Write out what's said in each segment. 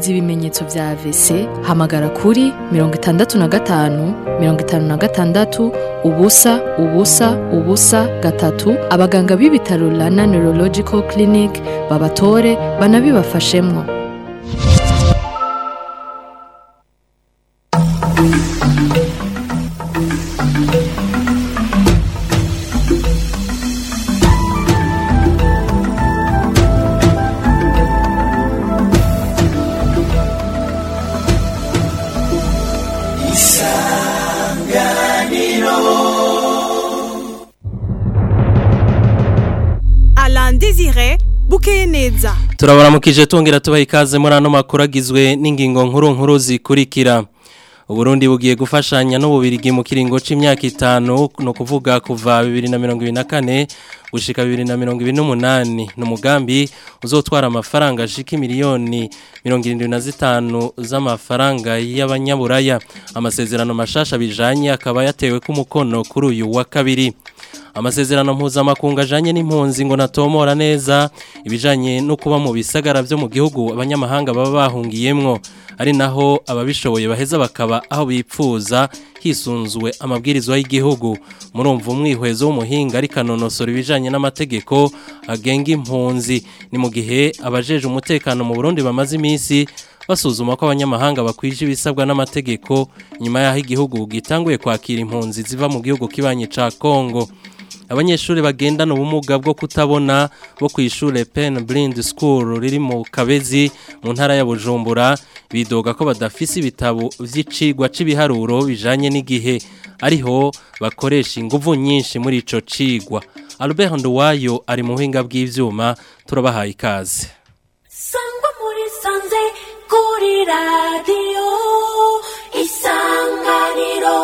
wumviriza ibimenyetso vya AVC hamagara kuri mirongo itandatu na gatanu mirongo itanu na gatandatu ubusa ubusa ubusa gatatu abaganga b'ibitaro Rana Neurological Clinic babatore banabibafashemwo Alain Désiré bukeye neza turabaramukije tongera tubaha ikaze muri ano makuru agizwe n'ingingo nkuru nkuru zikurikira uburundi bugiye gufashanya n'ububirigi mu kiringo c'imyaka itanu no kuvuga kuva 2024 gushika 2028 ni umugambi uzotwara amafaranga ashika miliyoni 75 z'amafaranga y'abanyaburaya amasezerano mashasha bijanye akaba yatewe ku mukono kuri uyu wa kabiri amasezerano mpuzamakungu ajanye n'impunzi ngo natomora neza ibijanye no kuba mu bisagara vyo mu gihugu abanyamahanga baba bahungiyemwo ari naho ababishoboye baheza bakaba aho bipfuza hisunzwe amabwirizwa y'igihugu murumva umwihwezo w'umuhinga ari kanonosora ibijanye n'amategeko agenga impunzi ni mu gihe abajeje umutekano mu Burundi bamaze iminsi basuzuma ko abanyamahanga bakwije ibisabwa n'amategeko nyuma y'aho igihugu gitanguye kwakira impunzi ziva mu gihugu kibanye ca Kongo abanyeshuri bagendana ubumuga bwo kutabona bo ku ishure Pen Blind School riri mu Kabezi mu ntara ya Bujumbura bidoga ko badafise ibitabo vy'icigwa c'ibiharuro bijanye n'igihe ariho bakoresha inguvu nyinshi muri ico cigwa Albert Nduwayo ari mu buhinga bw'ivyuma turabahaye ikaze sangwa muri sanze kuri radiyo isanganiro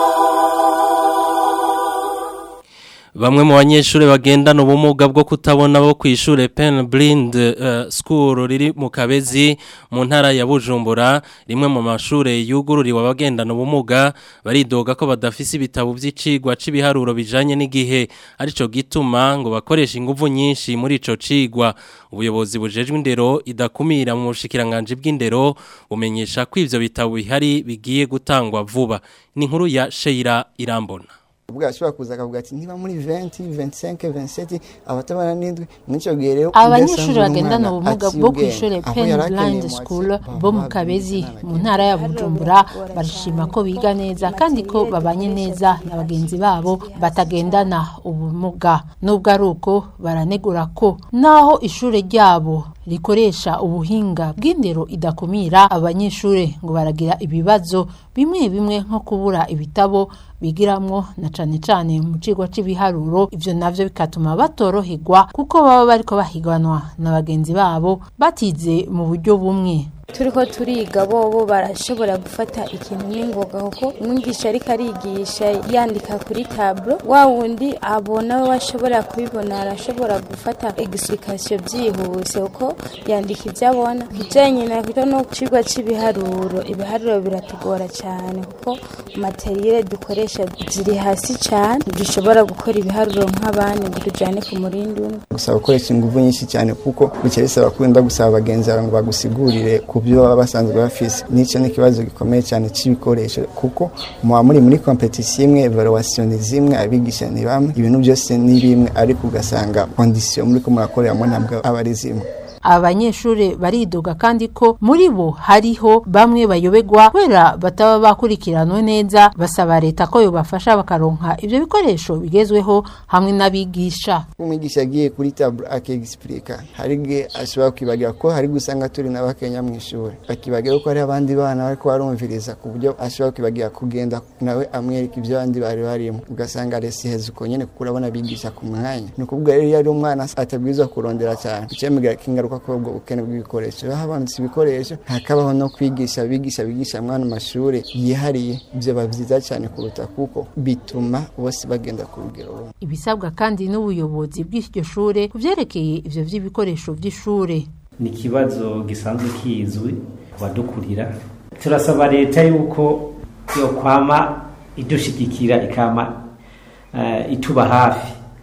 Bamwe mu banyeshure bagendana ubumuga bwo kutabona bo kwishure Pen Blind uh, School riri mu Kabezi mu ntara ya Bujumbura rimwe mu mashure yugururiwe abagendana ubumuga baridoga ko badafise ibitabo vy'icigwa c'ibiharuro bijanye n'igihe arico gituma ngo bakoresha inguvu nyinshi muri ico cigwa ubuyobozi bujejwe indero idakumira mu bushikiranganje bw'indero bumenyesha ko ivyo bitabo bihari bigiye gutangwa vuba ni inkuru ya Sheira Irambona ubwo ashobora kuza akavuga ati niba muri 20 25 27 abatabana n'indwi mw'ico gihe rero abanyeshuri bagendana ubumuga bwo ku ishuri Pen Blind School bo mu Kabezi mu ntara ya Bujumbura barishima ko biga neza kandi ko babanye neza na bagenzi babo batagendana ubumuga nubwo ari uko baranegura ko naho ishuri ryabo rikoresha ubuhinga bw'indero idakumira abanyeshuri ngo baragira ibibazo bimwe bimwe nko kubura ibitabo bigiramwo na cane cane mu cigwa c'ibiharuro ivyo navyo bikatuma batoroherwa kuko baba bariko bahiganwa na bagenzi babo batize mu buryo bumwe turiko turiga bobo barashobora gufata ikintu n'ingoga kuko umwigisha ariko arigisha yandika kuri tablo wa wundi abona we ashobora kubibona arashobora gufata explication byihuse kuko yandika ibyo abona kijanye na kito no cigwa c'ibiharuro ibiharuro biratugora cyane kuko materiel dukoresha ziri hasi cyane dushobora gukora ibiharuro nk'abandi ngo tujane ku murindi umwe gusaba gukoresha inguvu nyinshi cyane kuko bica bisaba kwenda gusaba bagenzi bawe ngo bagusigurire ku byo baba basanzwe bafise n'icyo ni ikibazo gikomeye cyane c'ibikoresho kuko muba muri muri competition imwe evaluation ni zimwe abigisha ni bamwe ibintu byose ni bimwe ariko ugasanga condition muri ko murakoreramo ntabwo aba ari zimwe abanyeshuri baridoga kandi ko muri bo hariho bamwe bayobegwa kubera bataba bakurikiranwe neza basaba leta ko yobafasha bakaronka ivyo bikoresho bigezweho hamwe n'abigisha umwigisha agiye kuri tablo akiexplica hari igihe ashobora kwibagira ko hari gusanga turi n'abakenya mu ishuri akibagira ko hari abandi bana bariko barumviriza ku buryo ashobora kwibagira kugenda nawe amwereka ibyo abandi bari barimo ugasanga resi heza uko nyene kuko urabona bigisha ku mwanya ni ukuvuga rero iyo ari umwana atabwirizwa kurondera cyane icemigira kingaruka ko ubwo bukene bw'ibikoresho iyo habanutse ibikoresho hakabaho no kwigisha bigisha bigisha mwana amashuri yihariye ibyo biba byiza cyane kuruta kuko bituma bose bagenda ku rugero rumwe ibisabwa kandi n'ubuyobozi bw'iryo shure ku vyerekeye ivyo vy'ibikoresho vy'ishure ni ikibazo gisanzwe kizwi ku badukurira turasaba leta yuko yokwama idushigikira ikama uh, ituba hafi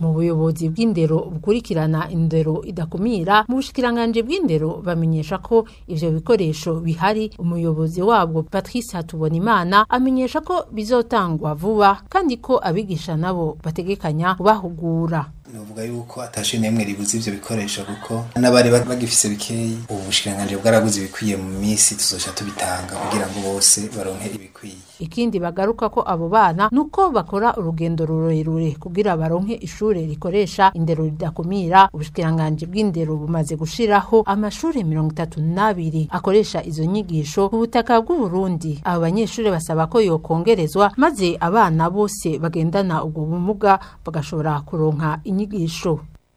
mu buyobozi bw'indero bukurikirana indero idakumira mu bushikiranganje bw'indero bamenyesha ko ivyo bikoresho bihari umuyobozi wabwo Patrice Hatubonimana amenyesha ko bizotangwa vuba kandi ko abigisha nabo bategekanya kubahugura novuga yuko atashe nemwe ribuze ivyo bikoresho kuko n'abari bagifise bikeyi ubu bushikiranganje bwaraguze ibikwiye mu minsi tuzoca tubitanga kugira ngo bose baronke ibikwiye ikindi bagaruka ko abo bana nuko bakora urugendo rurerure kugira baronke ishure rikoresha indero ridakumira ubushikiranganje bw'indero bumaze gushiraho amashure mirongo itatu n'abiri akoresha izo nyigisho ku butaka bw'uburundi abo banyeshure basaba ko yokongerezwa maze abana bose bagendana ubwo bumuga bagashobora kuronka inyigisho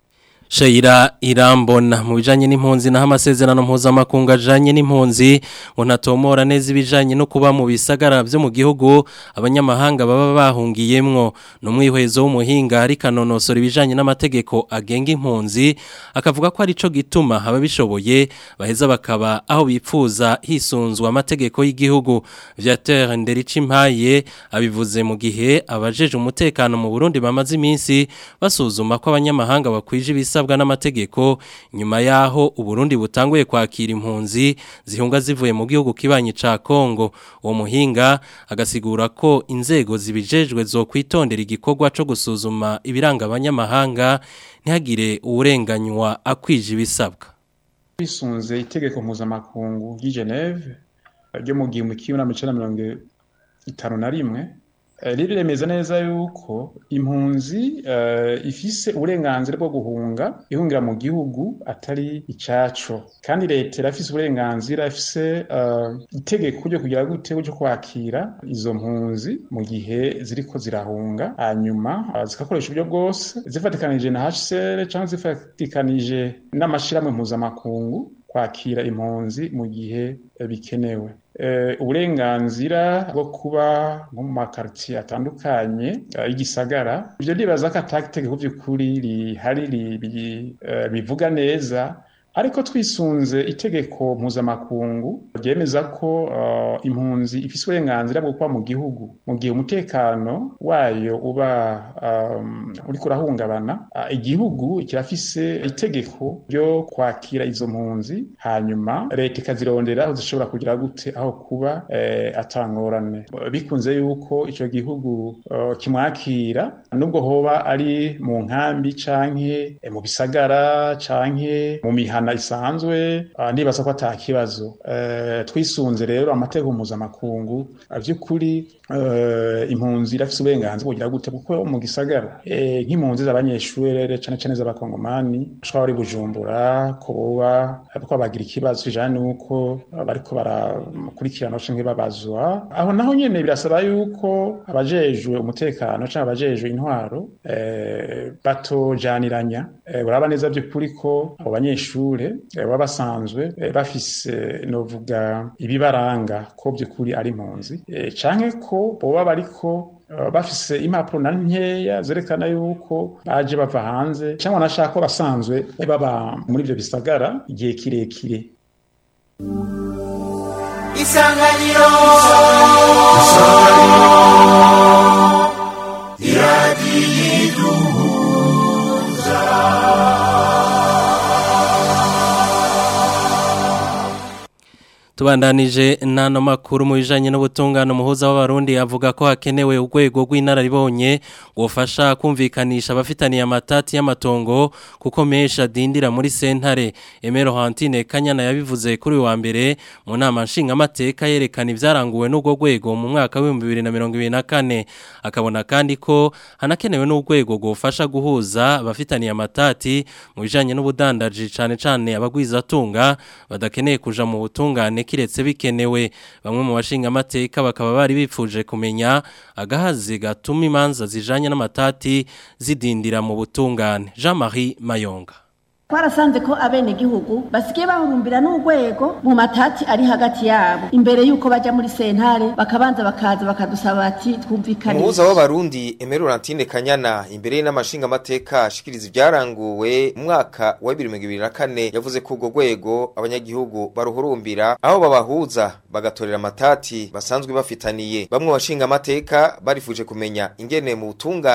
Shaira irambona mu bijanye n'impunzi naho amasezerano mpuzamakungu ajanye n'impunzi ngo ntatomora neza ibijanye no kuba mu bisagara byo mu gihugu abanyamahanga baba bahungiyemwo no mwihwezo w'umuhinga ari kanonosora ibijanye n'amategeko agenga impunzi akavuga ko arico gituma haba bishoboye baheza bakaba aho bipfuza hisunzwa amategeko y'igihugu Viateur Nderichimpaye abivuze mu gihe abajeje umutekano mu Burundi bamaze iminsi basuzuma ko abanyamahanga bakwije ibisa ibisabwa n'amategeko nyuma yaho uburundi butanguye kwakira impunzi zihunga zivuye mu gihugu kibanyi ca Kongo uwo muhinga agasigura ko inzego zibijejwe zo kwitondera igikorwa co gusuzuma ibiranga abanyamahanga ntihagire uwurenganywa akwije ibisabwa bisunze itegeko mpuzamakungu ry'i Geneve ryo mu gihumbi kimwe n'amajana mirongo itanu na rimwe riremeza neza yuko impunzi ifise uburenganzira bwo guhunga ihungira mu gihugu atari icaco kandi leta irafise uburenganzira ifise itegeko ryo kugira gute cyo kwakira izo mpunzi mu gihe ziriko zirahunga hanyuma zikakoresha uburyo bwose zifatikanije na HCR cyangwa zifatikanije n'amashirahamwe mpuzamakungu kwakira impunzi mu gihe bikenewe uburenganzira bwo kuba nko mu makaritiye atandukanye y'igisagara ibyo ndibaza ko atategeko by'ukuri rihari bivuga neza ariko twisunze itegeko mpuzamakungu ryemeza ko impunzi ifise uburenganzira bwo kuba mu gihugu mu gihe umutekano wayo uba uri kurahungabana igihugu kirafise itegeko ryo kwakira izo mpunzi hanyuma leta ikazirondera aho zishobora kugira gute aho kuba atangorane bikunze yuko icyo gihugu kimwakira nubwo hoba ari mu nkambi canke mu bisagara canke mu mihana isanzwe ndibaza ko ata kibazo twisunze rero amategeko mpuzamakungu by'ukuri impunzi irafite uburenganzira bugira gute kuko mu gisagara nk'impunzi z'abanyeshuri cyane cyane z'abakongomani bashobora bari bujumbura kuba ariko bagira ikibazo kijanye n'uko bariko barakurikirana canke babazwa aho naho nyene birasaba yuko abajejwe umutekano canke abajejwe intwaro batojaniranya uraba neza by'ukuri ko abo banyeshuri baba basanzwe bafise novuga ibibaranga ko by'ukuri ari impunzi canke ko boba bariko bafise impapuro na nkeya zerekana yuko baje bava hanze cyangwa nashaka ko basanzwe baba muri ibyo bisagara igihe kirekire isanganiro iradiyo iduhuza Tubandanije nano makuru mu bijanye n'ubutungane umuhuza w'abarundi avuga ko hakenewe urwego rw'inararibonye gufasha kumvikanisha abafitaniye amatati y'amatongo kuko menshi adindira muri sentare Emero Hantine Kanyana yabivuze kuri wa mbere mu nama nshingamateka yerekana ivyaranguwe n'urwo rwego mu mwaka wa 2024 akabona kandi ko hanakenewe n'urwego gufasha guhuza abafitaniye amatati mu bijanye n'ubudandaji cane cane abagwizatunga badakeneye kuja mu butungane kiretse bikenewe bamwe mu bashinga amateka bakaba bari bipfuje kumenya agahazi gatuma imanza zijanye n'amatati zidindira mu butungane Jean-Marie Mayonga twarasanze ko abenegihugu basigaye bahurumbira n'urwego mu matati ari hagati yabo imbere y'uko bajya muri sentare bakabanza bakaza bakadusaba bati twumvikane umuhuza w'abarundi emerorantine kanyana imbere y'inamashinga amateka ashikiriza ibyaranguwe mu mwaka wa bibiri mirongo ibiri na kane yavuze ko urwo rwego abanyagihugu baruhurumbira aho babahuza bagatorera amatati basanzwe bafitaniye bamwe bashinga amateka barifuje kumenya ingene mu butungane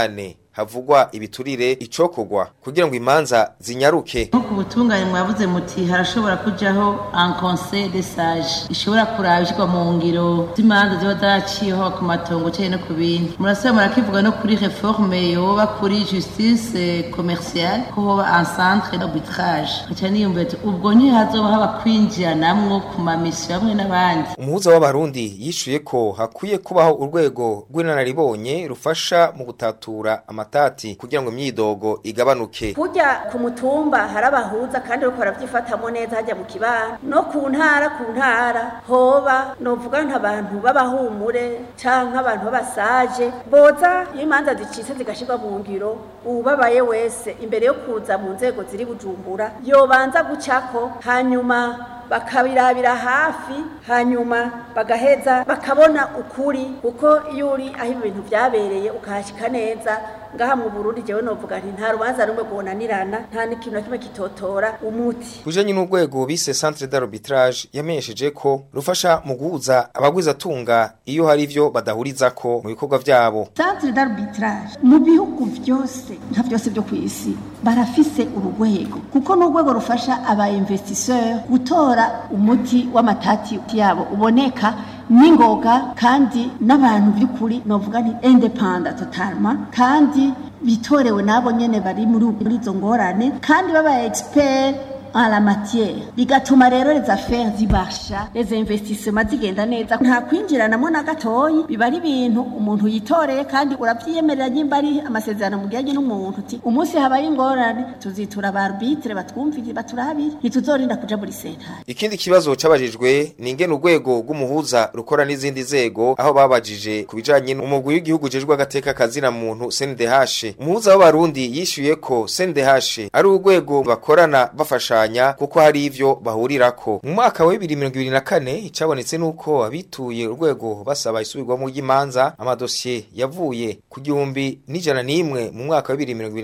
havugwa ibiturire icokogwa kugira ngo imanza zinyaruke nko ku butungane mwavuze muti harashobora kujaho un conseil de sage ishobora kurabishwa mu ngiro z'imanza ziba zaraciyeho ku matongo cyane no ku bindi murasaba murakivuga no kuri reforme yoba kuri justice commerciale ko hoba un centre d'arbitrage nkaca niyumvira ati ubwo ntihazoba haba kwinjiranamwo ku mamisiyo hamwe n'abandi umuhuza w'abarundi yishuye ko hakwiye kubaho urwego rw'inararibonye rufasha mu gutatura amatati kugira ngo imyidogo igabanuke kujya ku mutumba hari abahuza kandi bariko baravyifatamo neza hajya mu kibano no ku ntara ku ntara hoba novuga nk'abantu b'abahumure canke abantu b'abasaje boza iyo imanza zicitse zigashirwa mu ngiro uwubabaye wese imbere yo kuza mu nzego ziri bujumbura yobanza gucako hanyuma bakabirabira hafi hanyuma bagaheza bakabona ukuri kuko iyo uri aho ibintu byabereye ukahashyika neza ngaha mu Burundi jewe novuga nti nta rubanza rumwe rwonanirana nta n'ikintu na kimwe kitotora umuti kujanye n'urwego bise centre d'arbitrage yamenyesheje ko rufasha mu guhuza abagwizatunga iyo hari ivyo badahurizako mu bikorwa vyabo centre d'arbitrage mu bihugu vyose nka vyose vyo ku isi barafise urugwego kuko n'urwego rufasha aba investisseur gutora umuti w'amatati yabo uboneka n'ingoga kandi n'abantu by'ukuri novuga nti independent totalement kandi bitorewe nabo nyene bari muri izo ngorane kandi baba expert en la matière bigatuma rero les affaires zibasha les investissements zigenda neza nta kwinjiranamo na gatoyi biba ari ibintu umuntu yitoreye kandi urabyiyemerera nyimba ari amasezerano mugiranye n'umuntu uti umunsi habaye ingorane tuzitura aba arbitre batwumvire baturabire ntituzorinda kuja muri sentare ikindi kibazo cabajijwe ni ingene urwego rw'umuhuza rukora n'izindi nzego aho babajije ku bijanye n'umugwi w'igihugu jejwe agateka kazina muntu CNDH umuhuza w'abarundi yishuye ko CNDH ari urwego bakorana bafasha kuko hari ivyo bahurirako mu mwaka wa 2024 icabonetse nuko abituye urwego basaba isubirwamo ry'imanza amadosiye yavuye ku gihumbi n'ijana n'imwe mu mwaka wa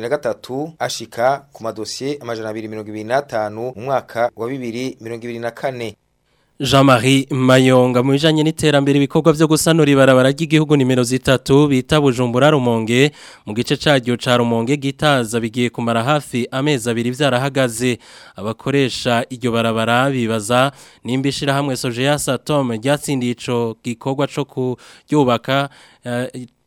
2023 ashika ku madosiye amajana 225 mu mwaka wa 2024 Jean-Marie Mayonga mu bijanye n'iterambere ibikorwa byo gusanura ibarabara ry'igihugu nimero zitatu bita Bujumbura Rumonge mu gice caryo ca Rumonge gitaza bigiye kumara hafi amezi abiri vyarahagaze abakoresha iryo barabara bibaza nimba ishirahamwe Sojeya Satom ryatsindiye ico gikorwa co kuryubaka uh,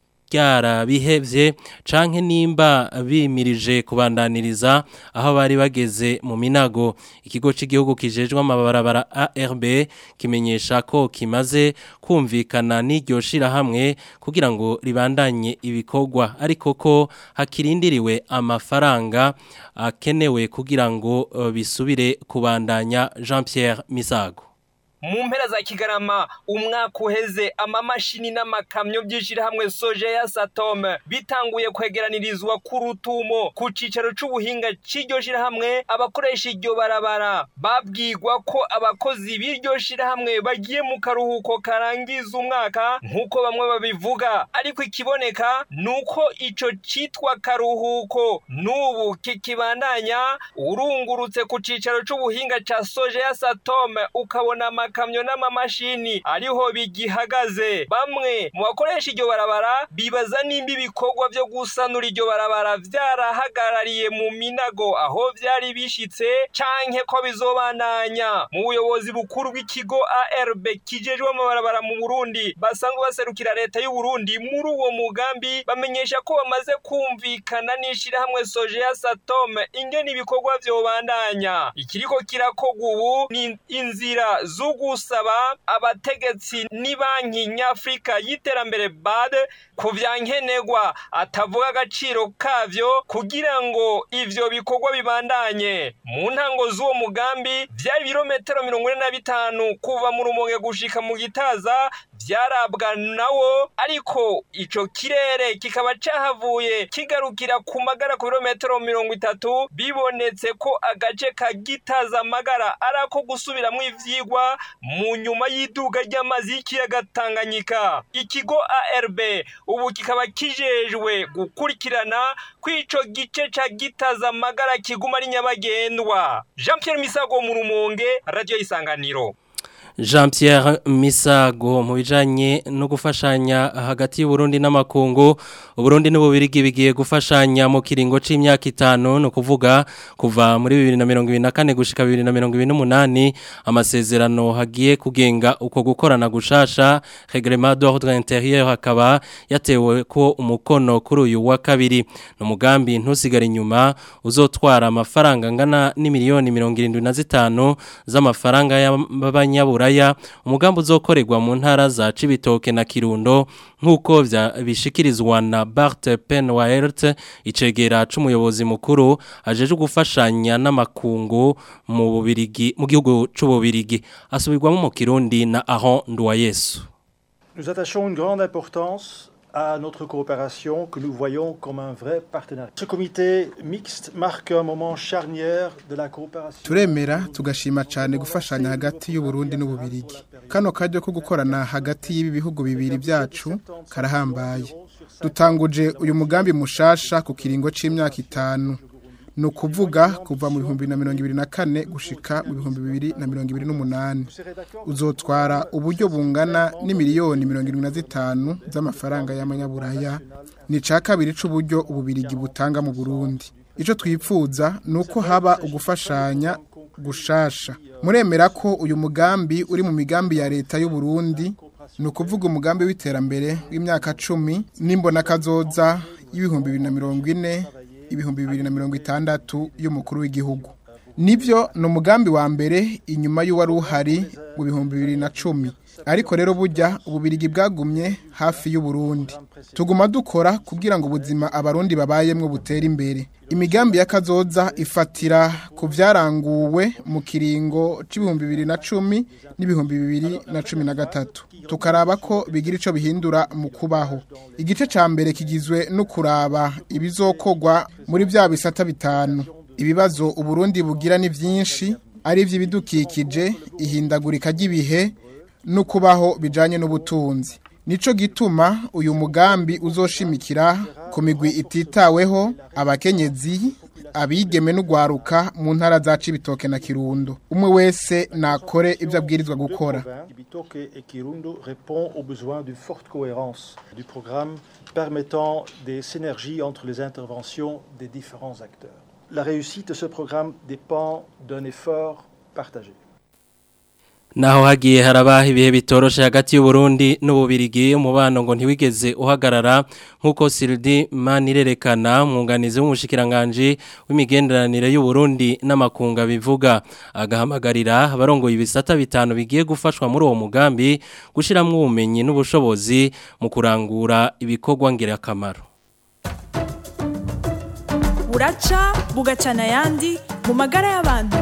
ryara bihevye canke nimba bimirije kubandaniriza aho bari bageze mu minago ikigo cy'igihugu kijejwe amabarabara ARB kimenyesha ko kimaze kumvikana n'iryo shira hamwe kugira ngo ribandanye ibikorwa ariko ko hakirindiriwe amafaranga akenewe kugira ngo uh, bisubire kubandanya Jean Pierre Misago mu mpera za kigarama umwaka uheze amamashini n'amakamyo by'ishyirahamwe soje ya satome bitanguye kwegeranirizwa ku rutumo ku cyicaro cy'ubuhinga cy'iryo shyirahamwe abakoresha iryo barabara babwirwa ko abakozi b'iryo shyirahamwe bagiye mu karuhuko karangiza umwaka nk'uko bamwe babivuga ariko ikiboneka ni uko icyo cyitwa karuhuko n'ubu kikibandanya urungurutse ku cyicaro cy'ubuhinga cya soje ya satome ukabona amakamyo n'amamashini ariho bigihagaze bamwe mu bakoresha iryo barabara bibaza nimba ibikorwa byo gusanura iryo barabara byarahagarariye mu minago aho byari bishitse canke ko bizobandanya mu buyobozi bukuru bw'ikigo ARB kijejwe amabarabara mu Burundi basanzwe baserukira leta y'u Burundi muri uwo mugambi bamenyesha ko bamaze kumvikana n'ishirahamwe Soje ya Satome ingene ibikorwa vyobandanya ikiriko kirakogwa ubu ni inzira zo gusaba abategetsi ni banki nyafurika y'iterambere BAD ku vyankenerwa atavuga agaciro kavyo kugira ngo ivyo bikorwa bibandanye mu ntango z'uwo mugambi vyari ibirometero mirongo ine na bitanu kuva mu rumonge gushika mu gitaza vyarabwa nawo ariko ico kirere kikaba cahavuye kigarukira ku magara ku birometero mirongo itatu bibonetse ko agace ka gitaza magara ari ako gusubiramwo ivyigwa mu nyuma y'iduga ry'amazi y'ikiyaga Tanganyika ikigo ARB ubu kikaba kijejwe gukurikirana kw'ico gice ca gitaza magara kiguma ari nyabagendwa Jean Pierre Misago mu rumonge radio isanganiro Jean Pierre Misago mu bijanye no gufashanya hagati y'Uburundi n'amakungu Uburundi n'ububirigi bigiye gufashanya mu kiringo c'imyaka itanu no kuvuga kuva muri 2024 gushika 2028 amasezerano hagiye kugenga uko gukorana gushasha règlement d'ordre intérieur hakaba yatewe ko umukono kuri uyu wa kabiri no mugambi ntusigare inyuma uzotwara amafaranga angana n'imiliyoni 75 z'amafaranga y'abanyabura ya umugambi uzokorerwa mu ntara za Cibitoke na Kirundo nkuko bishikirizwa na Bart Penwaert icegera c'umuyobozi mukuru ajeje gufashanya n'amakungu mu bubirigi mu gihugu c'ububirigi asubirwamo mu Kirundi na Aron Nduwayesu Nous attachons une grande importance à notre coopération que nous voyons comme un vrai partenariat. Ce comité mixte marque un moment charnière de la coopération. Turemera tugashima cyane gufashanya hagati y'u Burundi n'ububirigi. Kano kajyo ko gukorana hagati y'ibi bihugu bibiri byacu karahambaye. Dutanguje uyu mugambi mushasha ku kiringo c'imyaka itanu. ni ukuvuga kuva mu bihumbi na mirongo ibiri na kane gushika mu bihumbi bibiri na mirongo ibiri n'umunani uzotwara uburyo bungana n'imiliyoni mirongo irindwi na zitanu z'amafaranga y'amanyaburaya ni icya kabiri c'uburyo ububirigi butanga mu burundi icyo twipfuza ni uko haba ugufashanya gushasha muremera ko uyu mugambi uri mu migambi ya leta y'u Burundi ni ukuvuga umugambi w'iterambere w'imyaka cumi n'imbonakazoza y'ibihumbi bibiri na mirongo ine ibihumbi bibiri na mirongo itandatu y'umukuru w'igihugu nibyo ni umugambi wa mbere inyuma y'uwari uhari mu bihumbi bibiri na cumi ariko rero bujya ububirigi bwagumye hafi y'uburundi tuguma dukora kugira ngo ubuzima abarundi babayemwo butere imbere imigambi y'akazoza ifatira ku byaranguwe mu kiringo c'ibihumbi bibiri na cumi n'ibihumbi bibiri na cumi na gatatu tukaraba ko bigira ico bihindura mu kubaho igice ca mbere kigizwe no kuraba ibizokogwa muri bya bisata bitanu ibibazo uburundi bugira ni byinshi ari iby'ibidukikije ihindagurika ry'ibihe no kubaho bijanye n'ubutunzi nico gituma uyu mugambi uzoshimikira ku migwi ititaweho abakenyezi abigeme n'ugwaruka mu ntara za Cibitoke na Kirundo umwe wese nakore ibyo abwirizwa gukora Cibitoke et Kirundo répond aux besoins d'une forte cohérence du programme permettant des synergies entre les interventions des différents acteurs. La réussite de ce programme dépend d'un effort partagé. naho hagiye haraba ibihe bitoroshe hagati y'uburundi n'ububirigi umubano ngo ntiwigeze uhagarara nk'uko Sirdi Manirerekana mwunganizi w'umushikiranganje w'imigenderanire y'uburundi n'amakunga bivuga agahamagarira abarongoye ibisata bitanu bigiye gufashwa muri uwo mugambi gushiramwo ubumenyi n'ubushobozi mu kurangura ibikorwa ngirakamaro buraca bugacana ayandi mu magara y'abantu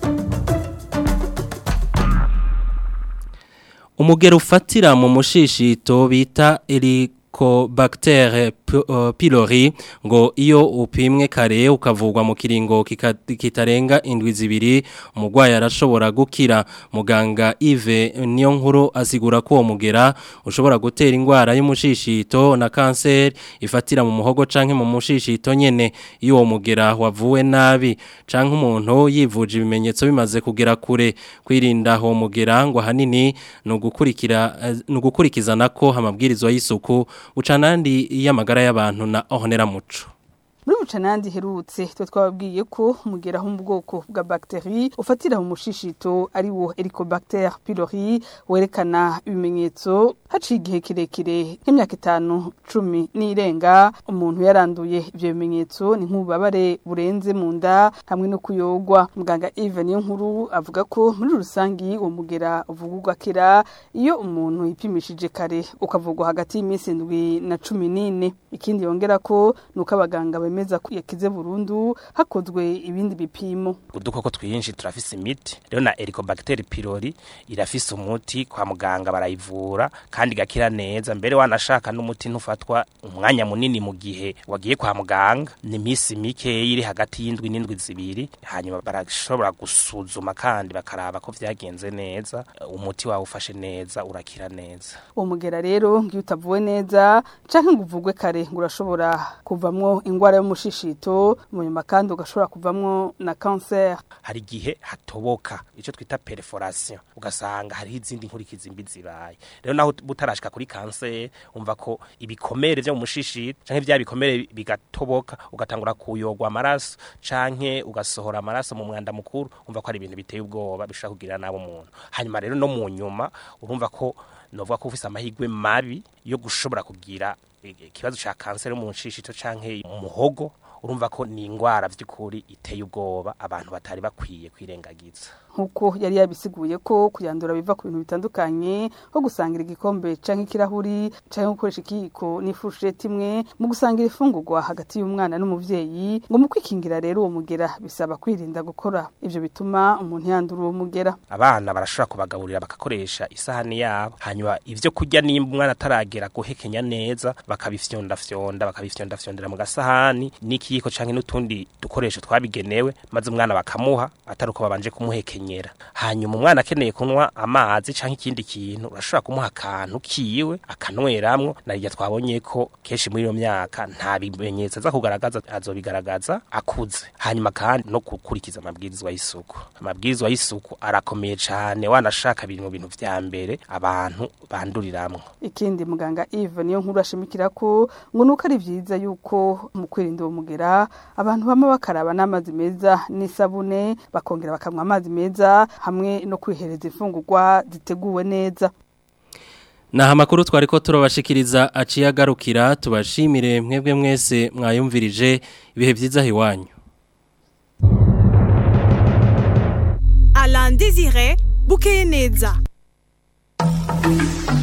umugero ufatira mu mushishito bita Helicobacter pylori ngo iyo upimwe kare ukavugwa mu kiringo kitarenga indwi zibiri umurwayi arashobora gukira muganga Yves niyo nkuru asigura ko uwo mugera ushobora gutera indwara y'umushishito na kanseri ifatira mu muhogo canke mu mushishito nyene iyo uwo mugera wavuwe nabi canke umuntu yivuje ibimenyetso bimaze kugera kure kwirinda uwo mugera ngo ahanini ni ugukurikira ni ugukurikizana ko amabwirizwa y'isuku ucanandi y'amagara y'abantu na ohonera muco muri bucanandi herutse twe twababwiye ko umugera ho mu bwoko bwa bacterie ufatira mu mushishito ari wo Helicobacter pylori werekana ibimenyetso haciye igihe kirekire nk'imyaka itanu cumi n'irenga umuntu yaranduye ibyo bimenyetso ni nk'ububabare burenze mu nda hamwe no kuyogwa muganga Yves niyo nkuru avuga ko muri rusangi uwo mugera uvugurwa kera iyo umuntu yipimishije kare ukavugwa hagati y'iminsi indwi na cumi n'ine ikindi yongera ko ni uko abaganga bemeza ko yakize burundu hakozwe ibindi bipimo udukoko twinshi turafise imiti rero na Helicobacter pylori irafise umuti kwa muganga barayivura kandi gakira neza mbere wanashaka n'umuti ntufatwa umwanya munini mu gihe wagiye kwa muganga ni misi mike iri hagati y'indwi n'indwi zibiri hanyuma barashobora gusuzuma kandi bakaraba ko vyagenze neza umuti wawe ufashe neza urakira neza uwo mugera rero ngiyo utavuwe neza canke ngo uvugwe kare ngo urashobora kuvamwo ingwara y'umushi mushishito mu nyuma kandi ugashobora kuvamwo na cancer hari igihe hatoboka icyo twita perforation ugasanga hariho izindi nkurikizi mbi zibaye rero naho butarashika kuri cancer umva ko ibikomere byo mu mushishito canke bya bikomere bigatoboka ugatangura kuyogwa amaraso canke ugasohora amaraso mu mwanda mukuru umva ko ari ibintu biteye ubwoba bishobora kugira nabo umuntu hanyuma rero no mu nyuma urumva ko novuga ko ufise amahigwe mabi yo gushobora kugira ikibazo ca kanseri mu nshishito canke mu muhogo urumva ko ni ingwara vy'ukuri iteye ubwoba abantu batari bakwiye kwirengagiza nkuko yari yabisiguye ko kuyandura biva ku bintu bitandukanye nko gusangira igikombe canke ikirahuri canke gukoresha ikiyiko n'ifurusheti imwe mu gusangira ifungurwa hagati y'umwana n'umuvyeyi ngo mu kwikingira rero uwo mugera bisaba kwirinda gukora ivyo bituma umuntu yandura uwo mugera abana barashobora kubagaburira bagakoresha isahani yabo hanyuma ivyo kurya nimba umwana ataragera guhekenya neza bakabifyondafyonda bakabifyondafyondera mu gasahani n'ikiyiko canke n'utundi dukoresho twabigenewe maze umwana bakamuha atari uko babanje kumuhekenya hanyuma umwana akeneye kunywa amazi cyangwa ikindi kintu urashobora kumuha akantu kiwe akanweramwo narirya twabonye ko kenshi muri iyo myaka nta bimenyetso aza kugaragaza azobigaragaza akuze hanyuma kandi no gukurikiza amabwirizwa y'isuku amabwirizwa y'isuku arakomeye cyane wanashaka biri mu bintu vya mbere abantu banduriramwo ikindi muganga Yves niyo nkuru ashimikira ko ngo nuko ari vyiza yuko mu kwirinda uwo mugera abantu bama bakaraba n'amazi meza n'isabune bakongera bakanywa amazi meza hamwe no kwihereza imfungurwa ziteguwe neza Naha makuru twari ko turabashikiriza aciye agarukira tubashimire mwebwe mwese mwayumvirije ibihe byiza hiwanyu Alain Désiré Bukeye neza